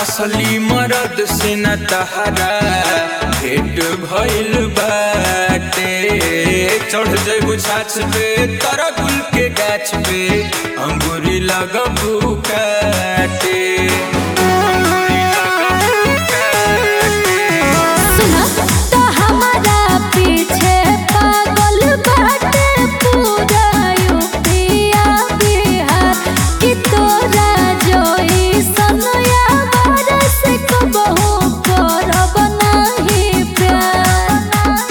असली मरद से न तहरा भेट भइल बाटे चढ़ जइबू छाछ पे तोरा गुल के गाछ पे अंगूरी लगबू काटे अंगूरी लगबू काटे सुना तो हमारा पीछे पागल बाटे पूरा यूपिया बिहार कि तोरा जोई सनया बरस कबहू करब नाही प्यार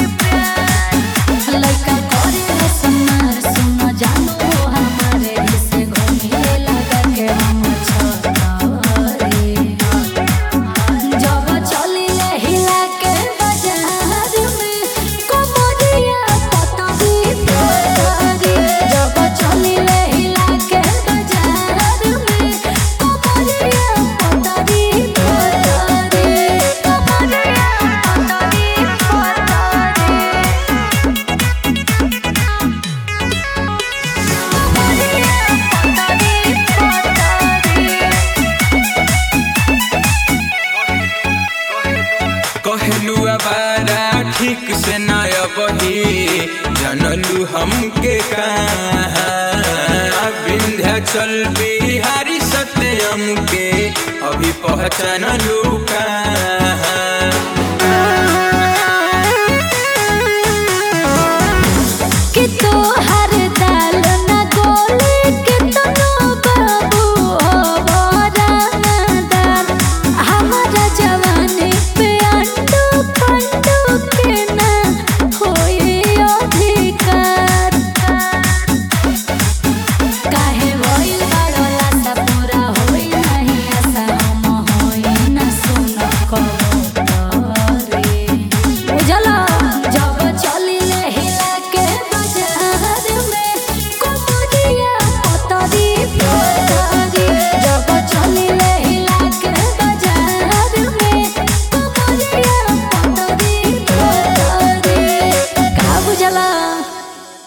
लइका करे सुनार सुन जानो हमारे से घूमे लगा के हम छतारे जब चलिले हिला के बाजार में कमरिया पतरी पतरी जब चलिले हिला के बाजार में कमरिया पतरी पतरी कमरिया पतरी पतरी कहलू अबारा ठीक से न बही जनलू हमके कहाँ विंध्याचल बिहारी सत्यम के अभी पहचानलू कहाँ